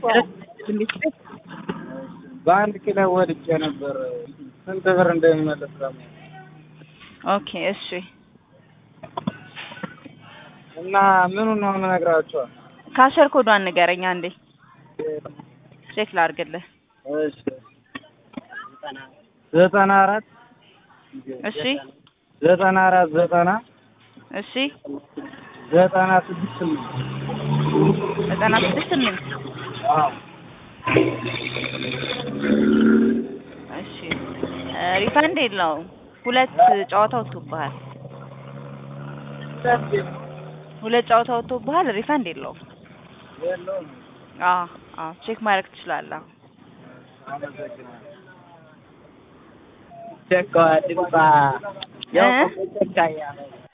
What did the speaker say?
በአንድ ኪሎ ወድቄ ነበር። ስንት ብር እንደሚመለስ ደግሞ ኦኬ እሺ እና ምኑን ነው የምነግራቸዋል? ካሸር ኮዷን ንገረኝ አንዴ ቼክ ላድርግልህ። እሺ ዘጠና አራት እሺ ዘጠና አራት ዘጠና እሺ ዘጠና ስድስት ስምንት ዘጠና ስድስት ስምንት አዎ እሺ ሪፈንድ የለውም። ሁለት ጨዋታ ወጥቶብሃል። ሁለት ጨዋታ ወጥቶብሃል። ሪፈንድ የለውም። የለውም። አዎ አዎ ቼክ ማድረግ ትችላለህ። አመሰግናለሁ። ቸኳ ድምፃ እ? ያው